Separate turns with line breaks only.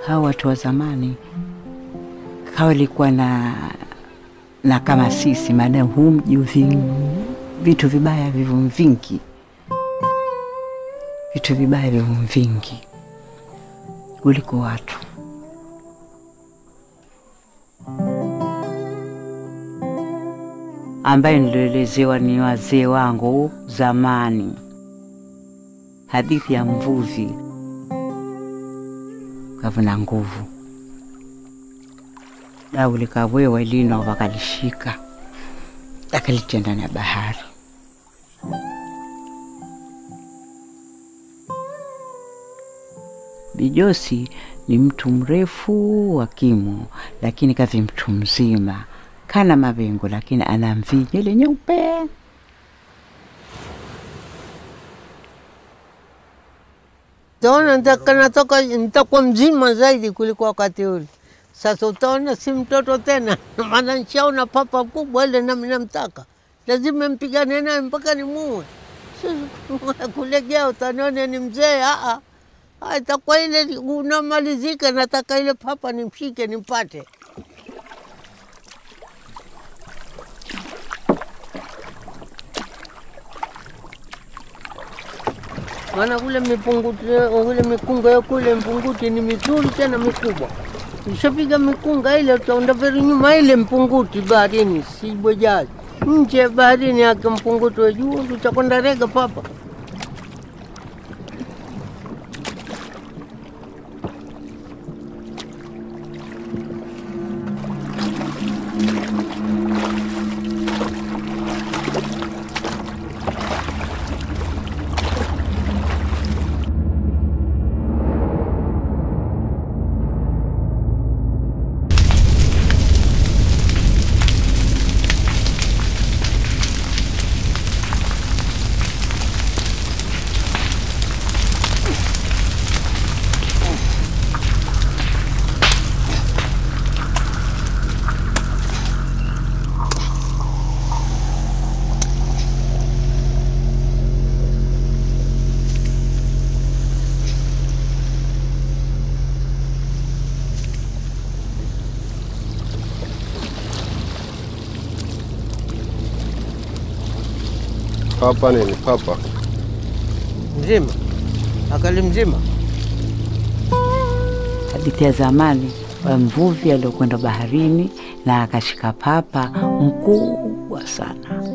hao watu wa zamani hawalikuwa na na kama sisi, maana huu mji uvi- vitu vibaya vivu vingi, vitu vibaya vivu vingi kuliko watu. ambaye nilielezewa ni wazee wangu zamani, hadithi ya mvuvi kavuna nguvu, dau likabwewa lino wakalishika akalitia ndani ya bahari. Bijosi ni mtu mrefu wa kimo, lakini kavi mtu mzima, kana mavengo, lakini ana mvi nywele nyeupe.
Utaona nitaka- natoka nitakuwa mzima zaidi kuliko wakati ule. Sasa utaona si mtoto tena, maana nishaona papa kubwa ile nami namtaka, lazima mpigane naye mpaka nimuue. Sasa kulegea utaniona ni mzee. Aa, Ah, itakuwa ile unamalizika, nataka ile papa nimshike nimpate. maana kule mipunguti kule mikunga ya kule mpunguti ni mizuri tena mikubwa. Ushapiga mikunga ile utaenda veri nyuma ile mpunguti baharini, si bwejaji nje ya baharini yake mpunguti wa juu, utakwenda rega papa.
Papa nini? Papa
Mzima akali mzima.
Hadithi ya zamani wa mvuvi aliokwenda baharini na akashika papa mkubwa sana.